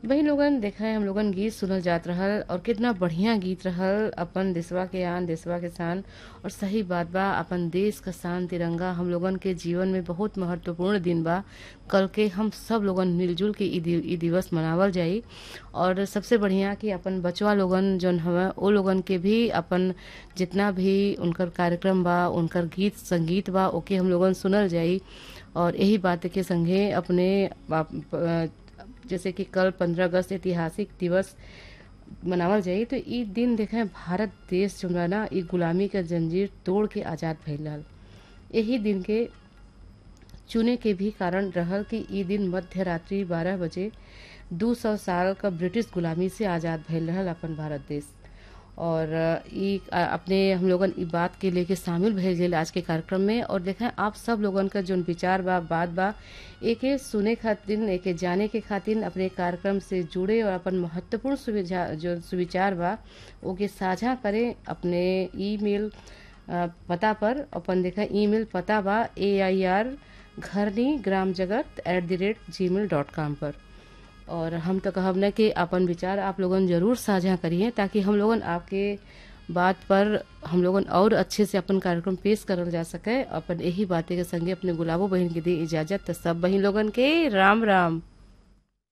वही लोगन देखा है हम लोगन गीत सुनल जात रहल और कितना बढ़िया गीत रहल अपन देशवा के आन देशवा के शान और सही बात बा अपन देश का शान तिरंगा हम लोगन के जीवन में बहुत महत्वपूर्ण दिन बा कल के हम सब लोगन मिलजुल के ई दि- ई दिवस मनावल जाई और सबसे बढ़िया कि अपन बचवा लोगन जौन हवे ओ लोगन के भी अपन जितना भी उनकर कार्यक्रम बा उनकर गीत संगीत बा ओके हम लोगन सुनल जाई और यही बात के संगे अपने आप- अ, जैसे कि कल पंद्रह अगस्त ऐतिहासिक दिवस मनावल जाई तो ई दिन देखें भारत देश जो बा ना ई गुलामी के जंजीर तोड़ के आजाद भइल रहल यही दिन के चुने के भी कारण रहल कि ई दिन मध्य रात्रि बारह बजे दू सौ साल का ब्रिटिश गुलामी से आजाद भइल रहल अपन भारत देश और अ, ई अ, अपने हम लोगन ई बात के लेके शामिल भइल गेल आज के कार्यक्रम में और देखें आप सब लोगन का जोन विचार बा बात बा एके सुने खातिर एके जाने के खातिर अपने कार्यक्रम से जुड़े और अपन महत्वपूर्ण सुविधा जो सुविचार बा ओके साझा करें अपने ईमेल अ, पता पर अपन देखा ईमेल पता बा ए आई आर घरनी ग्राम जगत एट द रेट जी मेल डॉट कॉम पर और हम तो कहब न कि अपन विचार आप लोगन जरूर साझा करिए ताकि हम लोगन आपके बात पर हम लोगन और अच्छे से अपन कार्यक्रम पेश करल जा सके अपन यही बातें के संगे अपने गुलाबो बहन के दी इजाजत तो सब बहन लोगन के राम राम